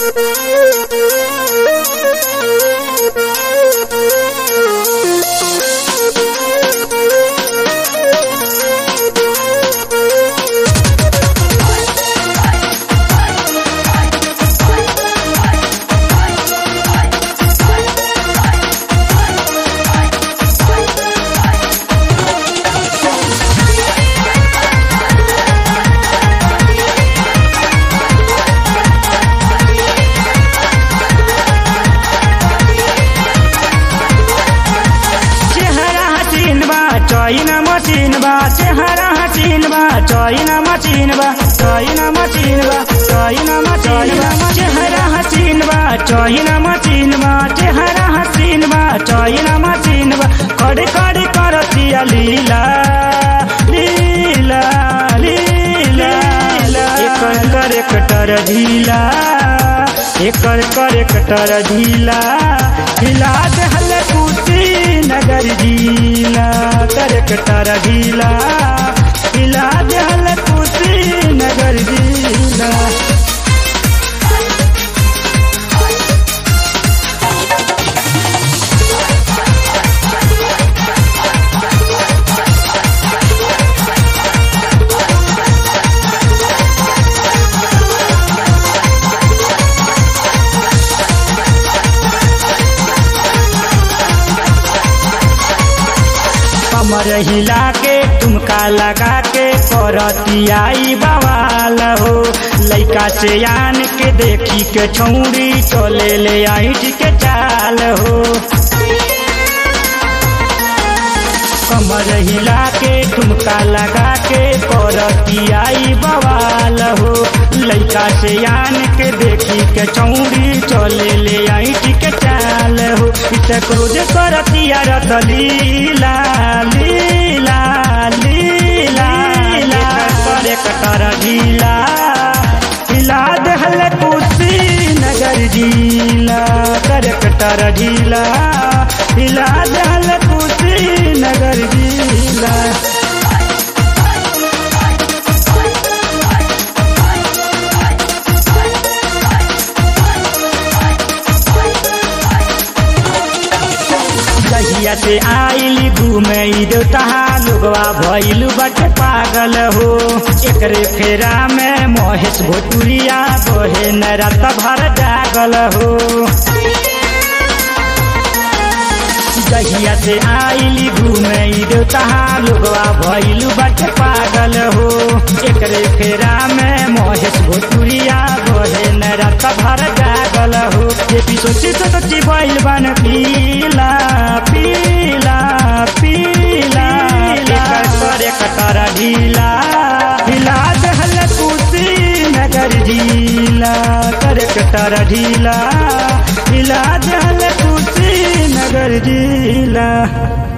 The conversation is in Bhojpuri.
चेहरा हसीन बा चैना मशीन बा चेहरा हसीन बा चैना मशीन बा चैना मशीन बा चैना मशीन बा चेहरा हसीन बा चैना मशीन बा चेहरा हसीन बा चैना मशीन बा कड़ी कड़ी करतिया लीला लीला लीला एकर कर कटर ढीला एकर कर कटर ढीला ढीला दहल कुटी नगर ढीला कर कटर ढीला ढीला दहल कुटी नगर ढीला कमर हिला के तुमका लगा के करतियाई बवाल हो लइका से आन के देखी के छौरी चले ले आइट के चाल हो कमर हिला के ठुमका लगा के करतियाई बवाल हो लइका से आन के देखी के चौड़ी चले ले आइट के चाल हो इत क्रोध करतिया रत लीला लीला लीला लीला करे कटर ढीला हिला दहल कुर्सी नगर ढीला कर कटर ढीला हिला दहल कुर्सी नगर ढीला जहिया से आइली घूमे देवता लोगवा भइल बट पागल हो एकरे फेरा में महेश भोटुरिया बहे न रात भर जागल हो जहिया से आइली घूमे देवता लोगवा भइल बट पागल हो एकरे फेरा में महेश भोटुरिया बहे न रात भर जागल हो ये भी सोची तो सोची बैल बन पीला पीला पीला एकर करे कटर ढीला हिला दहल कुसी नगर ढीला करे कटर ढीला हिला दहल कुसी नगर ढीला